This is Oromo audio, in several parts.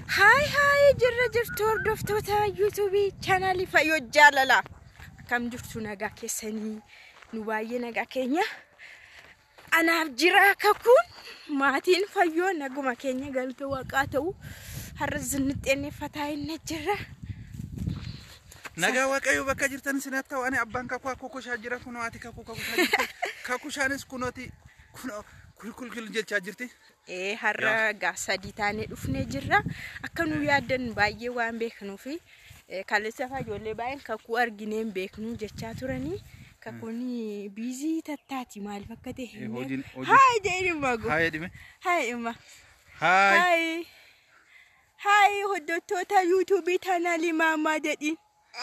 Haay haay jirra jirtu hordoftoota yuutuubii chaanaalii Fayyoo Jaalalaa. Akkam jirtu nagaa keessanii nu baay'ee nagaa keenya. Anaaf jira kakuun maatiin Fayyoo naguma keenya galtoo waaqaa ta'u har'a zinnixxeenneeffataa inni jirra. Nagaa Waaqayyo bakka jirtan isinitti ta'u ani abbaan kakuu akkoo kushaa jira kunoo ati kakuu kakushaa jirti. Kakushaanis kunooti kunoo kulkulkul jechaa jirti. Ee har'a gaa sadii taanee dhufnee jirra. Akka nu yaaddan baay'ee waan beeknuufi kaleessa fa'aa ijoollee baay'een kakuu arginee hin beeknu jechaa turanii. Kakuun biizii tattaati maaliif akka ta'e hin hojiin- beeku. hojiin- Haay jedhini magu. Haa jedhime. Haay imma. Haay. Haay. Haay hordoftoota yuutuubii chaanaalii maammaa jedhin.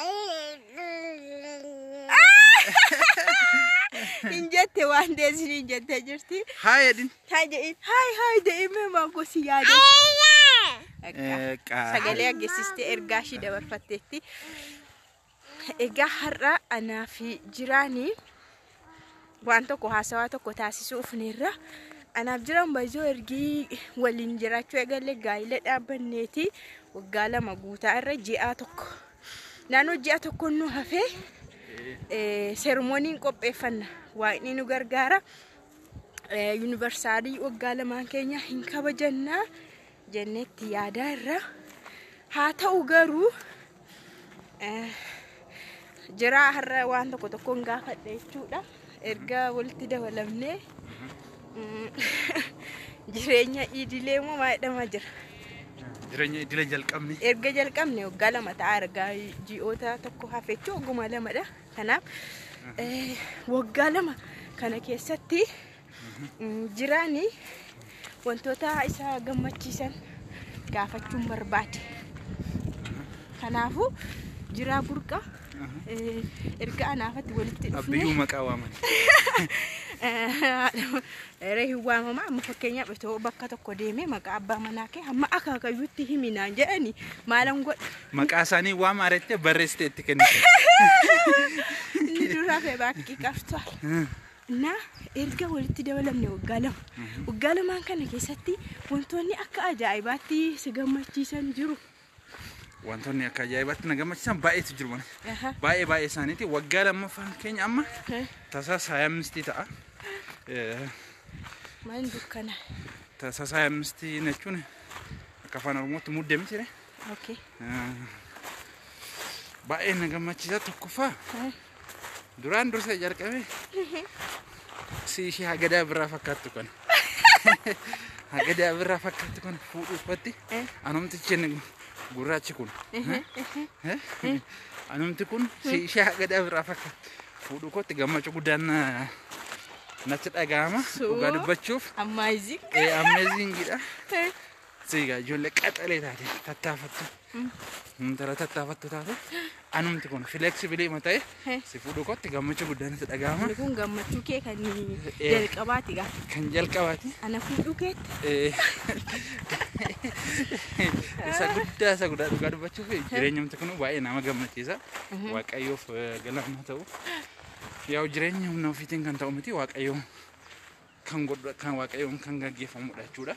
Hin jette waan deesin hin jette jirti. Haa jedhin. Haay jedhin. Haay haay jedhin mee maangoo si yaada. Eeqaa. Sagalee aggeessistee ergaa ishii dabarfatteetti. Egaa har'a anaa fi jiraanii waan tokko haasawaa tokko taasisuu ufneerra. Anaaf jiran baay'ee ergii waliin jiraachuu eegalee gaa'ila dhaabbanneeti waggaa lama guutaa irra ji'a tokko. Naannoo ji'a tokko nu hafee seermooniin qopheeffanna. Waaqni nu gargaara. Yuunivarsaalii waggaa lamaan keenya hin kabajannaa jennetti yaadaa irra. Haa ta'u garuu jira har'a waan tokko tokkoon gaafadha jechuudha. Erga walitti dabalamnee jireenya idilee moo maal jedhamaa jira. Jireenya idilee jalqabne. Erga jalqabne waggaa lama ta'a ergaa ji'oota tokko hafe jechuun ogguma lamadha. Kanaaf waggaa lama kana keessatti jiraanii wantoota isa gammachiisan gaafachuun barbaade. Kanaafuu jiraa burqa erga anaafatti walitti dhufne Abbiyyuu maqaa waaman. reehi waamama amma fakkeenyaaf itoo bakka tokko deemee maqaa abbaa manaa kee hamma akaakayyuutti himinaan jedhani maalan godha Maqaa isaanii waam arettee barreessitee itti kennite. inni dura fee bakkii qabtual. Na erga walitti dabalamne waggaa lama. Waggaa lamaan kana keessatti wantoonni akka ajaa'ibaatti si gammachiisan jiru. Wantoonni akka ajaa'ibaatti na gammachiisan baay'eetu jiru mana. Aha. Baay'ee baay'ee isaaniiti. Waggaa lammaffaan keenya amma Eh, tasaas hayaa amnistii ta'a. Eh, Maal dukkana? Tasaas hayaa amnistii jechuun akka afaan Oromootti muddee miti. Okay. Baay'ee na gammachiisa tokkoffaa. Eh, Duraan dursa jalqabe si ishee hagadaa biraa fakkaattu kana. Hagadaa biraa fakkaattu kana fuudhuu uffatti. Eh. Anumtichi inni gurraachi kun. eh, eh, Eh? Anumti kun si ishee hagadaa biraa fakkaattu. Fuudhuu kootti gammachuu guddaan na- natti dhaga'ama. Suu. Dhugaa dubbachuuf. Amazing. Eh, Ammeeziingidha. Eh, Sigaa ijoollee qaxalee taate tattaafattu. Intala tattaafattu taate. Anumti kun fileksibilii ma ta'e eh. si fuudhuu kootti gammachuu guddaan natti dhaga'ama. Inni kun gammachuu kee kan Eh. jalqabaati gaa. Kan jalqabaati. Ana fuudhuu keetti. Eh, isa guddaa isa guddaa dhugaa dubbachuuf jireenyumti kun baay'ee nama gammachiisa. Waaqayyoof eh, galata ta'u. Yaa'u jireenya humna ofiitiin kan ta'u miti waaqayyoon kan godhu kan waaqayyoon kan gaggeeffamudha jechuudha.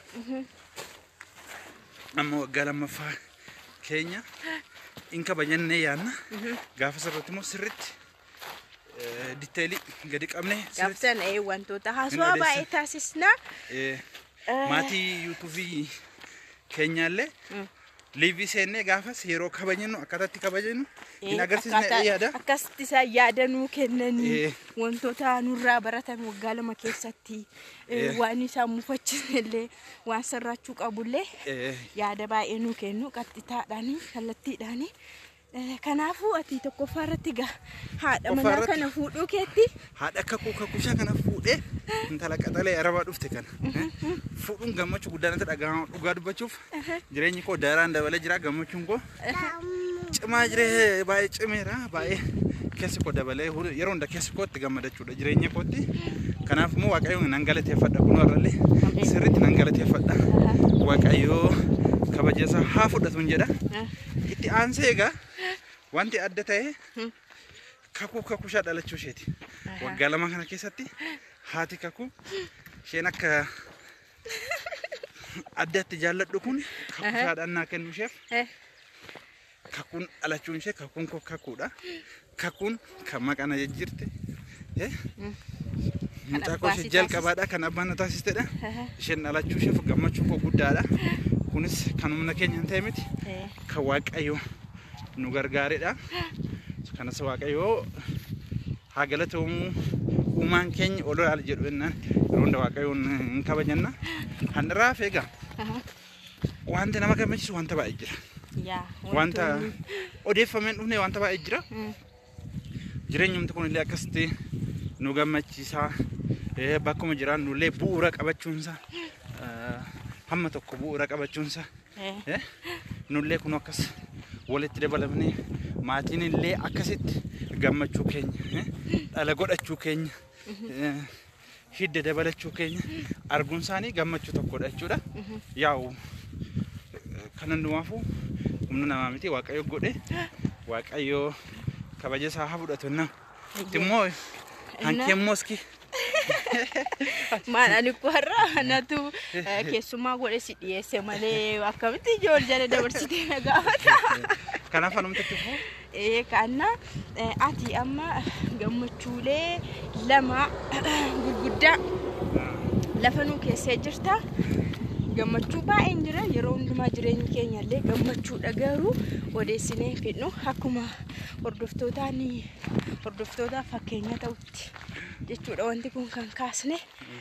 Amma waggaa lammaffaa keenya in kabajannee yaadna. Gaafa sirriitti immoo sirriitti eh, ditteelii gadi qabnee sirriitti Gaafsan eh, wantoota haasawaa odeessa. baay'ee taasisnaa. eh, Eh. maatii yuutuubii keenyaallee Mm. liivii seennee gaafas yeroo kabajannu akkatatti kabajannu hin Eh, agarsiisne akkaataa- yaada. Akkasitti isaan yaadanuu kennanii Eh. wantoota nurraa baratan waggaa lama keessatti eh, Eh. waan isaan mufachiisellee waan sirraachuu qabullee Eh, yaada baay'ee nuu kennu qaxxitaadhaanii kallattiidhaanii. Eh, Kanaafuu ati tokkoffaa irratti gaa haadha Tokkoffaa manaa irratti? kana fuudhuu keetti haadha akka kuuka kushaa kana fuudhee intala qaxalee arabaa dhufte kana eh, fuudhuun gammachuu guddaa natti dhaga'ama dhugaa dubbachuuf jireenyi koo daaraan dabalee jira gammachuun koo cimaa jiree baay'ee cimeera baay'ee keessi koo dabalee hu- yeroo hunda keessi kootti gammadachuudha jireenya kootti kanaaf immoo waaqayyoon nan galateeffadha kun warrallee sirriitti nan galateeffadha waaqayyoo kabajeessa haa fudhatuun jedha Eh, itti aansee egaa wanti adda ta'e kakuu kakushaa dhalachuu isheeti waggaa lama kana keessatti haati kakuu isheen akka addatti jaalladhu kun kakushaadhaan naa kennu isheef Eh, kakuun dhalachuun ishee kakuun koo kakuudha. Kakuun kan maqaa na jijjiirte. Eh, Mucaa koo ishee abbaa si jalqabaadha kan abbaan na taasistedha. aha, Isheen dhalachuu isheef gammachuu koo guddaadha. Kunis kan humna keenya hin ta'e miti. eh, Kan waaqayyo nu gargaaredha. Kanas waaqayyo haa galatoomuu uumaan keenya ol ilaali jedhu jennaan yeroo hunda waaqayyoon hin kabajanna. Handiraaf egaa aha. wanti nama gammachiisu wanta baay'ee jira. Yaa, Wanta wantoonni- odeeffameen dhufne wanta baay'ee jira. Mm, Jireenyumti kun illee akkasitti nu gammachiisaa. Eh, Bakkuma jiraannu illee bu'uura qabachuunsa eh, hamma tokko bu'uura qabachuunsa eh, eh, nullee kun akkas walitti dabalamnee maatiin illee akkasitti gammachuu keenya eh, dhala godhachuu keenya eh, hidda dabalachuu keenya arguun isaanii gammachuu tokkodha jechuudha. mhm. Yaa'u kan hundumaafuu humna namaa miti waaqayyo godhe waaqayyo kabaja isaa haa fudhatu na immoo hankee moski Maal ani ko har'a anatu eh, keessummaa godhe si dhiyeesse malee akkamitti ijool jala dabarsitee na gaafata. kanaaf anumtatti fuu Eh, Kana eh, ati amma gammachuulee lama gurguddaa lafa nu keessee jirta. Gammachuu baay'een jira yeroo hundumaa jireenyi keenya illee gammachuudha garuu odeessinee fidnu akkuma hordoftootaan hordoftootaaf fakkeenya ta'utti jechuudha wanti kun kan kaasne.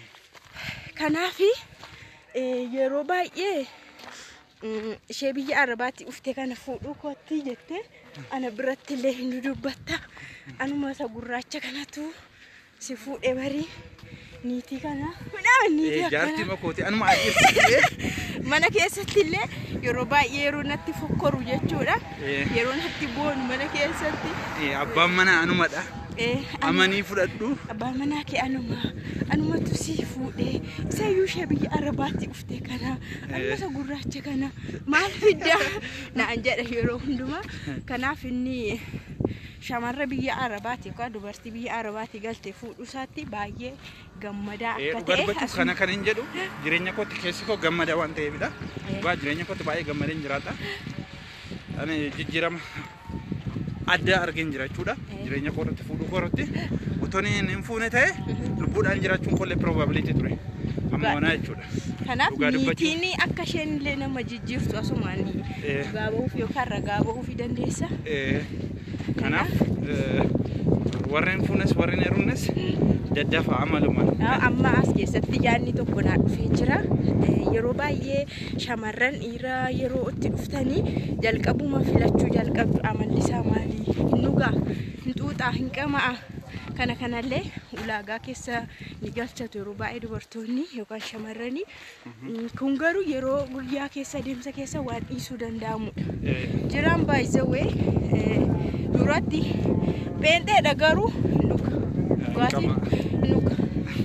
Kanaaf yeroo baay'ee mm, ishee biyya arabaatti ufte kana fuudhuu kootti jettee ana biratti illee hin dubbatta anuma isa gurraacha kanatu si fuudhe barii niitii kana midhaan niitii jaartii akkana makooti anuma ajjeessitee mana keessatti illee yeroo baay'ee yeroo natti fokkoru jechuudha Eh. yeroo natti boonu mana keessatti abbaan mana anumadha eh, ani- amanii fudhadhu abbaan manaa kee anuma anumatu sii fuudhee isayyuu ishee biyya arabaatti ufte kana anuma isa gurraacha kana maal fidda naan jedha yeroo hundumaa kanaaf inni shamarra biyya arabaati yookaan dubartii biyya arabaatti galte fuudhuu isaatti baay'ee gammadaa Eh, akka dhugaa ta'e dubbachuuf asuma- kana kan hin jedhu jireenya kootti keessi koo gammada waan ta'eefidha. Eh. Dhugaa jireenya kootti baay'ee gammadeen jiraata. Ani jijjiirama addaa argeen jira jechuudha. Eh. Jireenya koo irratti fuudhuu koo irratti utuu hin hin fuune ta'e lubbuudhaan jiraachuun kollee probability ture. Amma Dhugaa. wanaa jechuudha. Kanaaf Dhugaa dubbachuuf. niitiin akka isheen illee nama jijjiirtu asumaan Eh. dhugaa bahuuf yookaan ragaa bahuuf dandeessa. Eh, Kanaaf eh, warreen fuunes warreen heeruunes daddafa amalumaan. Yaa, amma as keessatti yaadni tokko naa dhufee jira. Eh, Yeroo baay'ee shamarran dhiiraa yeroo itti dhuftanii jalqabuma filachuu jalqabdu amalli isaa maali? Hin dhugaa, hin xuuxaa, hin qama'a. Kana kanallee ulaagaa keessa ni galchatu yeroo baay'ee dubartoonni yookaan shamarranii. Mm, Kun garuu yeroo guyyaa keessa deemsa keessa waan dhiisuu danda'amudha. Eh, Jiraan baay'isawee duratti pheenxeedha garuu dhuga. Dhugaatiin dhuga.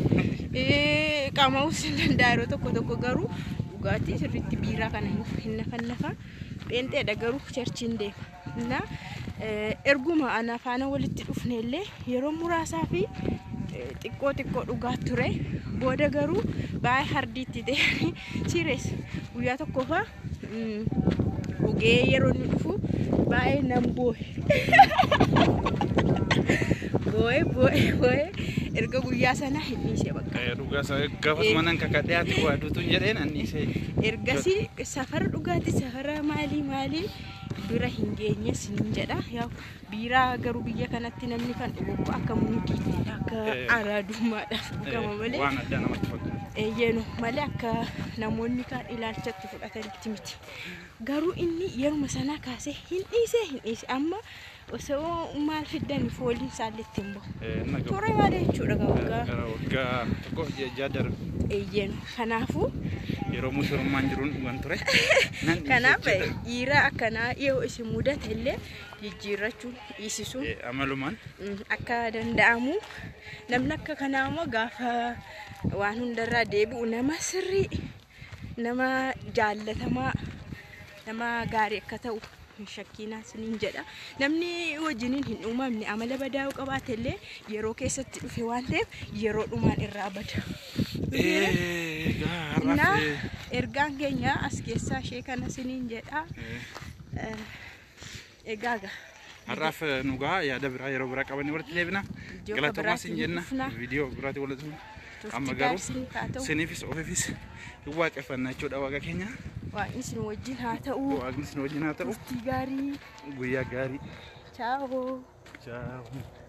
Eh, Qaama'uus hin danda'a yeroo tokko tokko garuu dhugaatii sirriitti biiraa kana hin- hin nafan nafa. Pheenxeedha garuu cherchiin deema. Na eh, erguma ana faana walitti dhufne illee yeroo muraasaa fi eh, xiqqoo xiqqoo dhugaa ture booda garuu baay'ee hardiitti ta'e sirees guyyaa tokko faa dhugee yeroo inni dhufu baay'ee nan boo'e. Boo'ee boo'ee boo'ee erga guyyaa sana hin dhiise bakka. eh, Dhugaa isa gaafas Eh. manan kakadhee ati waa duutuun jedheen anniisee. ergasii safara dhugaatii safara maalii maalii bira hin geenye sin jedha yaa biiraa garuu biyya kanatti namni kan dhugu akka muudiidha akka Eh. araadummaadhaaf dhugama malee Waan addaa namatti fakkaatu. eeyyenu malee akka namoonni kaan ilaalchatti fudhatanitti miti garuu inni yeruma sanaa kaasee hin dhiise hin dhiise amma osoo maal fiddan fooliin isaallee ittiin bahu Eh, na gahu. ture malee jechuudha waggaa Gara waggaa tokko jaa darbe eeyyenu kanaafuu yeroo mushurummaan jiruun dhugan ture. Nan dhiise Kanaaf jechuudha. dhiira akkanaa yoo isin mudate illee jijjiirrachuun dhiisisuun Eh, Amalumaan mm, akka danda'amu namni akka kanaa immoo gaafa waan hundarraa deebi'u nama sirrii nama jaallatamaa nama gaarii akka ta'u hin shakkiinaa siniin jedha namni wajjiniin hin uumamne amala badaa'uu qabaate illee yeroo keessatti dhufe waan ta'eef yeroo dhumaan irraa bada. Egaa Innaa har'aaf ergaan keenya as keessaa ishee kana siniin jedha. Eh, Egaa gaa. har'aaf nu gaa yaada biraa yeroo biraa qabannee walitti deebina. Viidiyoo Galatoomaa biraatiin sin jenna. dhufna. Viidiyoo biraatti walitti dhufna. Turtii Amma gaarii garuu siniif haa ta'u. siniifis ofiifis hin waaqeffannaa jechuudha waaqa keenya. Waaqni sin wajjin haa ta'u. Waaqni sin wajjin haa ta'u. Turtii gaarii. Guyyaa gaarii. Ciao. Ciao.